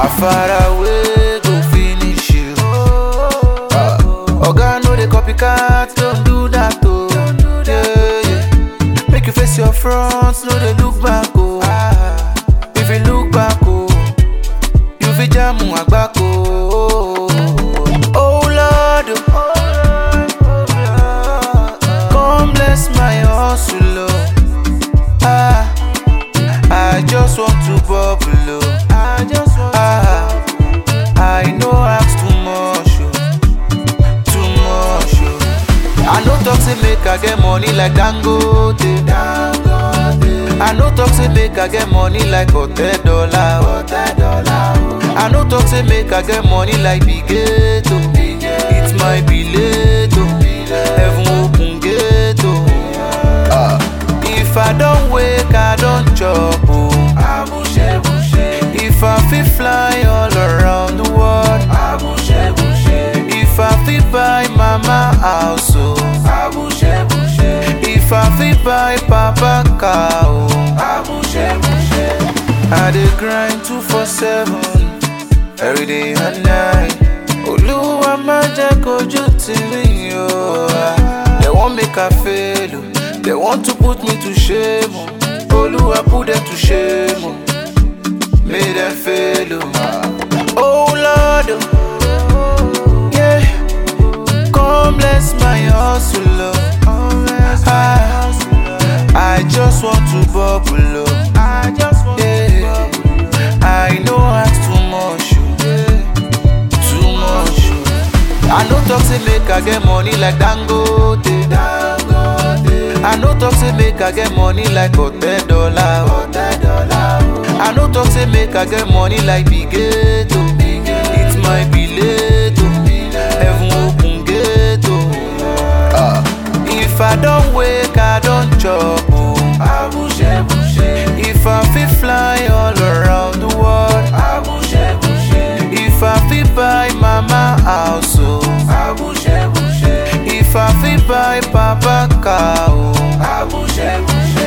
How far away go finish you? Ah, Oga no dey copycat, don't do that oh. Yeah, yeah. Make you face your front, no dey look back oh. If you look back oh, you fit jam agbako. Oh Lord, oh. come bless my hustle oh. Ah, I just want to bubble oh. I just want ah, I no ask too much oh. too much oh. I no talk say make I get money like Dangote. Dangote. I no talk say make I get money like Hotel Dollar. Hotel Dollar. I no talk say make I get money like Bigeto. It might be late oh. Heaven open gate oh. Ah. If I don't wake, I don't chop oh. If I fit fly all around the world, if I fit buy mama house oh. If I fit buy papa car oh. I dey grind two for seven every day and night. Olúwa má jẹ́ kojú tì mí o. They wan make I fail o. They want to put me to shame o. Olúwa put them to shame o. Make them fail o. Oh Lord o. Yeah. Come bless my hustle o. Ah, I just want to bubble o. Yeah. I no ask too much o. Too much o. I no talk say make I get money like Dangote. I no talk say make I get money like Hotel Dollar. I no talk say make I get money like Bigeto. It might be late o. Heaven open gate o. Ah. If I don't wake, I don't chop o. If I fit fly all around the world, if I fit buy mama house oh. If I fit buy papa car oh.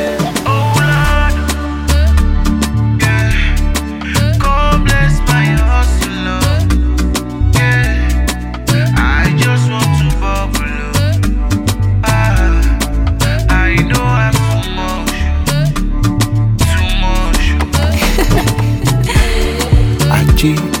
Come bless my hustle oh. Yeah. I just want to bubble oh. Ah, I know I'm too much, too much. Aji